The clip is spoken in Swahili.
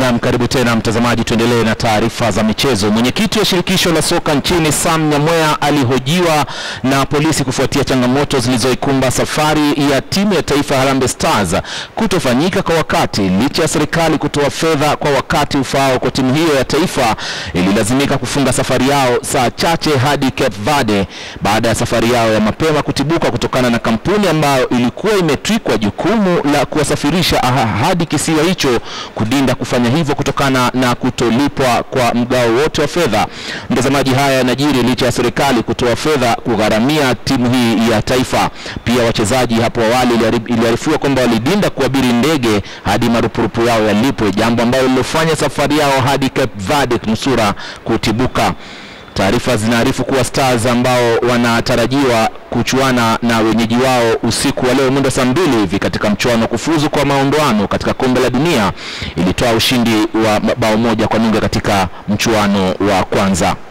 Naam, karibu tena mtazamaji, tuendelee na taarifa za michezo. Mwenyekiti wa shirikisho la soka nchini Sam Nyamwea alihojiwa na polisi kufuatia changamoto zilizoikumba safari ya timu ya taifa Harambee Stars kutofanyika kwa wakati. Licha ya serikali kutoa fedha kwa wakati ufaao kwa timu hiyo ya taifa, ililazimika kufunga safari yao saa chache hadi Cape Verde baada ya safari yao ya mapema kutibuka kutokana na kampuni ambayo ilikuwa imetwikwa jukumu la kuwasafirisha hadi kisiwa hicho kudinda kufanya hivyo kutokana na kutolipwa kwa mgao wote wa fedha. Mtazamaji, haya yanajiri licha ya serikali kutoa fedha kugharamia timu hii ya taifa. Pia wachezaji hapo awali iliarifiwa kwamba walidinda kuabiri ndege hadi marupurupu yao yalipwe, jambo ambalo lilofanya safari yao hadi Cape Verde nusura kutibuka. Taarifa zinaarifu kuwa Stars ambao wanatarajiwa kuchuana na wenyeji wao usiku wa leo mwendo saa mbili hivi katika mchuano kufuzu kwa maondoano katika kombe la dunia ilitoa ushindi wa bao moja kwa nunge katika mchuano wa kwanza.